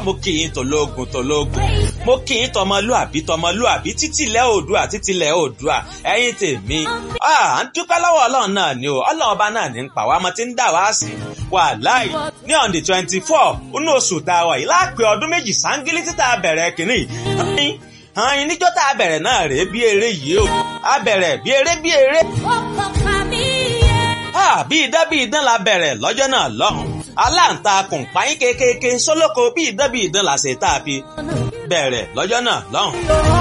mo kì í tòlógun tòlógun mo kì í tọmọlúàbí tọmọlúàbí títílẹ̀ oòdùà títílẹ̀ oòdùà ẹ̀yin tèmi à ń dúpẹ́ lọ́wọ́ ọlọ́run náà ni o ọlọ́run ọba náà ní ń pa wá ọmọ tí ń dà wá sí wàláì ní on the twenty four inú oṣù tá a wà yìí láàpẹ ọdún méjì sángílì títà bẹ̀rẹ̀ kìíní hàn níjọ́ tá a bẹ̀rẹ̀ náà rèé bí eré yìí o a bẹ̀rẹ̀ bí eré bí eré. ó kọ́ka mi bí idán bí idán la bẹ̀rẹ̀ lọ́jọ́ náà lọ́hùn aláǹtakùn páyín kékeré sólókò bí idán bí idán la ṣe tá a fi bẹ̀rẹ̀ lọ́jọ́ náà lọ́hùn. yẹ.